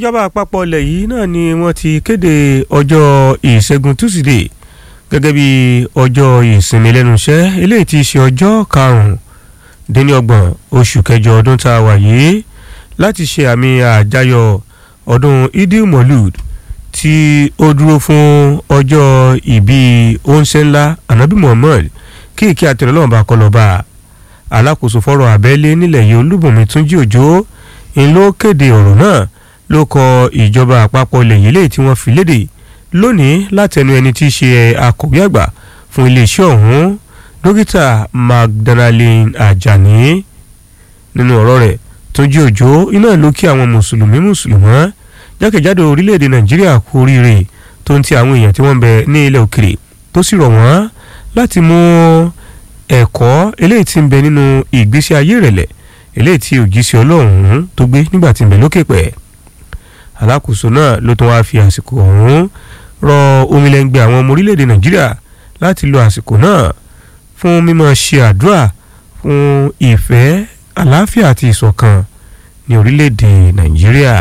ìjọba àpapọ̀ ilẹ̀ yìí náà ni wọ́n ti kéde ọjọ́ ìṣẹ́gun túsídẹ̀ẹ́ gẹ́gẹ́ bí ọjọ́ ìsinmi lẹ́nu iṣẹ́ eléyìí ti ṣe ọjọ́ karùn-ún-dín-ní-ọgbọ̀n oṣù kẹjọ ọdún tá a wà yìí láti ṣe àmì àjáyọ̀ ọdún idil molud tí ó dúró fún ọjọ́ ìbí oúnṣẹ́ ńlá anabi muhammad kí ìkí àtẹ̀lọ́lọ́wọ́n bá kọ́ lọ bá a alákòóso fọ́rọ̀ abẹ́lé nílẹ̀ yìí olúbùnmi túnjí òjò ń ló kéde ọ̀rọ̀ náà ló kọ ìjọba àpapọ̀ ilẹ̀ yìí léyìí tí wọ́n fi léde lónìí látẹnu ẹni tí í ṣe akọ̀wé àgbà fún iléeṣẹ́ ọ̀hún dókítà magdalene ajani nínú ọ̀rọ̀ rẹ̀ túnjí òjò iná ló kí àwọn mùsùlùmí mùsùlùmọ́ jákèjádò orílẹ̀-èdè nàìjíríà kú oríire tó ń ti àwọn èèyàn tí wọ́n ń bẹ ní ilẹ̀ òkèrè tó sì rọ̀ wọ́n láti mú ẹ̀kọ́ eléyìí tí ń bẹ nínú ìgbésí ayé ìrẹ̀lẹ̀ eléyìí tí òjíṣẹ́ ọlọ́run tó gbé nígbà tí ń bẹ lókè pẹ̀ alákòóso náà ló tún wáá fi àsìkò ọ̀hún rọ omilẹ́ngbẹ́ àwọn ọmọ orílẹ̀-èdè nàìjíríà láti lo àsìkò náà fún mímọ́ ṣe àdúrà fún ìfẹ́ àlàáfíà àti ìṣọ̀kan ní orílẹ̀-èdè nàìjíríà.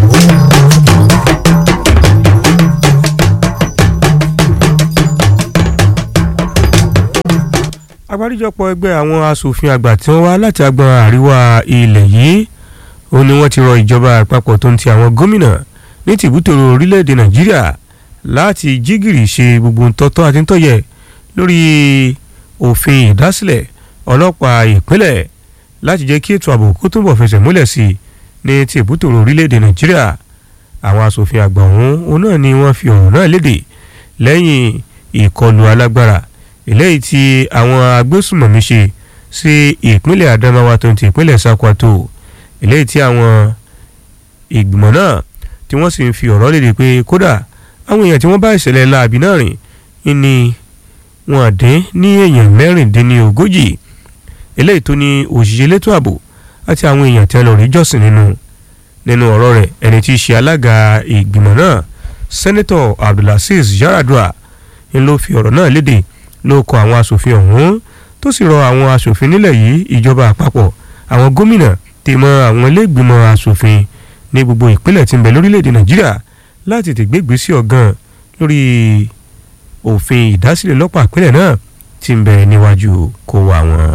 àgbáríjọpọ̀ ẹgbẹ́ àwọn asòfin àgbà tí wọ́n wá láti agbọn àríwá ilẹ̀ yìí ó ní wọ́n ti rọ ìjọba àpapọ̀ tó ń ti àwọn gómìnà ní tìbútòrò orílẹ̀-èdè nàìjíríà láti jígìrì ṣe gbogbo ntọ́tọ́ àti ntọ́yẹ lórí òfin ìdásílẹ̀ ọlọ́pàá ìpínlẹ̀ láti jẹ́ kí ètò ààbò kó túnbọ̀ fẹsẹ̀ múlẹ̀ sí i ní tìbútòrò orílẹ̀-èdè nàìjíríà àwọn asòfin àgbà ọ̀hún òun náà ni wọ́n fi ọ̀rọ̀ náà léde lẹ́yìn ìkọlù alágbára eléyìí tí àwọn agbésùmọ̀mí ṣe sí ìpínlẹ̀ adamawa tó ń ti ìpínlẹ̀ sakwato eléyìí tí àwọn ìgbìmọ̀ náà tí wọ́n sì ń fi ọ̀rọ̀ léde pé kódà àwọn èèyàn tí wọ́n bá ìṣẹ̀lẹ̀ láabi náà rìn ní wọn dín ní èèyàn mẹ́rìndínlógójì eléyìí tó ní òṣìṣẹ́ elétò ààbò àti àwọn èèyàn tí wọ́n lọ rí jọ́sìn nínú nínú ọ̀rọ̀ rẹ̀ ẹni tí í ṣe alága ìgbìmọ̀ náà sẹ́nẹ́tọ̀ abdulaziz yaradua ń ló fi ọ̀rọ̀ náà léde ló kọ àwọn asòfin ọ̀hún tó sì rọ àwọn asòfin nílẹ̀ yìí ìjọba àpapọ̀ àwọn gómìnà tèmọ àwọn iléègbìmọ̀ asòfin ní gbogbo ìpínlẹ̀ tí ń bẹ lórílẹ̀‐èdè nàìjíríà láti tètè gbégbèsè ọ̀gán lórí òfin ìdásílẹ̀ lọ́pàá ìpínlẹ̀ náà tí ń bẹ níwájú kó wa wọn.